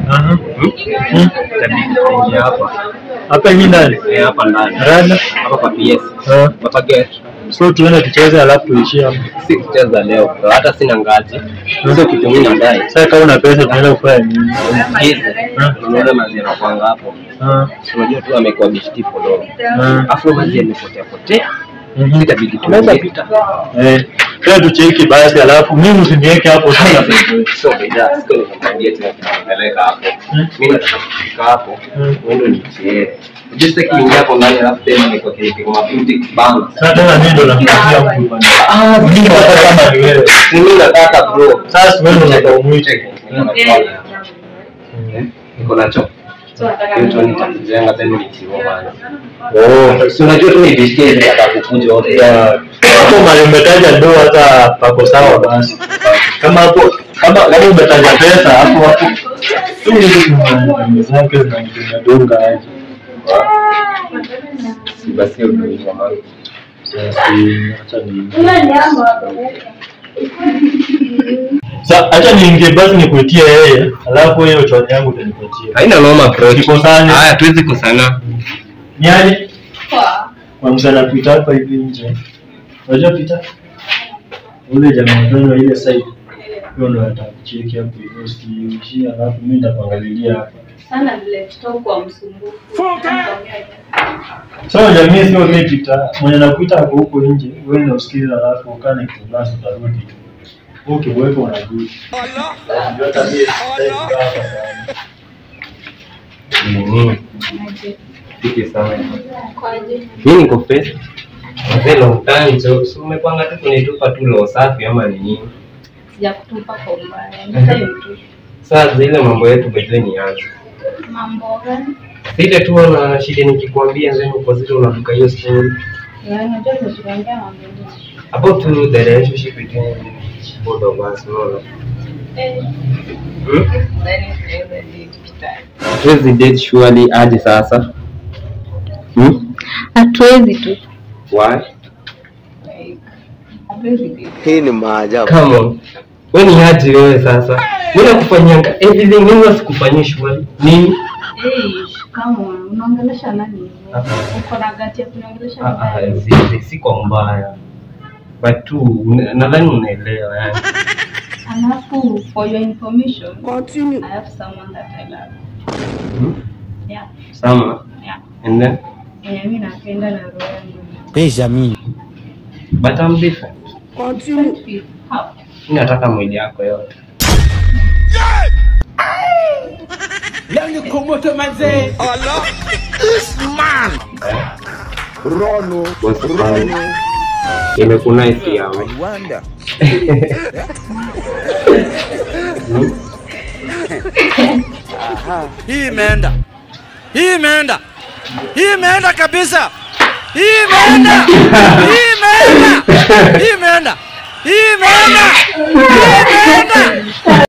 Aha. Hmm? Hmm. Itabidi tuingie hapa. Hapa hivi ndani. Eh, hapa ndani. Rada. Hapa kwa PS. Ah. Hapa gate. So tuende tucheze alafu tuishie hapo. Si kucheza leo. bro. Hata sina ngazi. Sio kitu mimi nadai. Sasa kama una pesa tunaenda kufanya nini? Hizi. Ah. Unaona mazi yanakwanga hapo. Ah. Si Unajua tu amekuwa bishti follow. Ah. Afu mazi yamepotea potea. Mhm. Itabidi Tunaweza tuingie. pita. Eh, kila tucheki basi alafu mimi usiniweke hapo sana. So bidhaa siko nikamwambia tena kunipeleka hapo. Hmm. Mimi nataka kufika hapo. Hmm. Wewe nichie. Just take kuingia hapo ndani alafu tena niko kile mafuti kibanga. Sasa tena mimi ndo nakupatia mtu bwana. Ah, Mimi nataka kama ni wewe. mimi nataka bro. Sasa wewe ndo unataka umwite. Niko nacho. Hicho nitakujenga tena nikiwa bana. Oh, Si unajua tu ni bishti ile atakukuja wote. ya hapo mali umetaja ndo hata pako sawa basi. Kama hapo kama kama umetaja pesa hapo hapo tu ni zake zinadunga aje. Si basi hiyo ndio hivyo mama. Sasa acha ni Sasa acha niingie basi nikuitie yeye, alafu hiyo choni yangu utanipatia. Haina noma bro. Tukosane. Haya tuwezi kusana. Ni aje? Kwa msana pita hapa hivi nje. Unajua pita? Ule jamaa mtoto wa ile side. Hiyo ndo atakucheki hapo hivyo usiishie, alafu mimi nitakuangalilia hapa. sana vile tutakuwa msumbufu. Sasa jamii sio mimi pita. Mwenye nakuita hapo huko nje, wewe ndio usikize alafu ukane kibasi utarudi. Okay, wewe unarudi. Ndio tabia. Mhm. Fiti sana. Kwaje? Mimi niko fresh. Mzee long time so, so umepanga tu kunitupa tu lo safi ama ni nini? Sijakutupa kwa ubaya. Ni time tu. Sasa zile mambo yetu bedwe ni aje. Mambo gani? Sile tu na shida nikikwambia then uko zile unaduka hiyo story Na unajua tunaongea mambo mengi. about to the relationship between both of us no. Eh, Hmm? then tunaweza date kitani. Hatuwezi date surely aje sasa? Hmm? Hatuwezi tu. Why? Like, hatuwezi date. Hii ni maajabu. Come on. Wewe ni aje wewe sasa? Mimi nakufanyanga everything mimi wasikufanyia surely. Nini? Eh, kama unaongelesha nani? Ah. Uko na gati ya kuniongelesha Ah, ah, mbaya? si- si kwa mbaya. But tu na- nadhani unaelewa yani. Alafu for your information, Continue. I have someone that I love. Hmm? Yeah, Sama. yeah. And then Yenye mimi napenda na roho yangu. Benjamin. but I'm different. Continue. How? Mimi nataka mwili yako yote. Rono. Boss wangu. Imekunice yawe. Wanda. Hii imeenda, hii imeenda, hii imeenda kabisa, hii imeenda, hii imeenda, hii imeenda, hii imeenda, hii imeenda.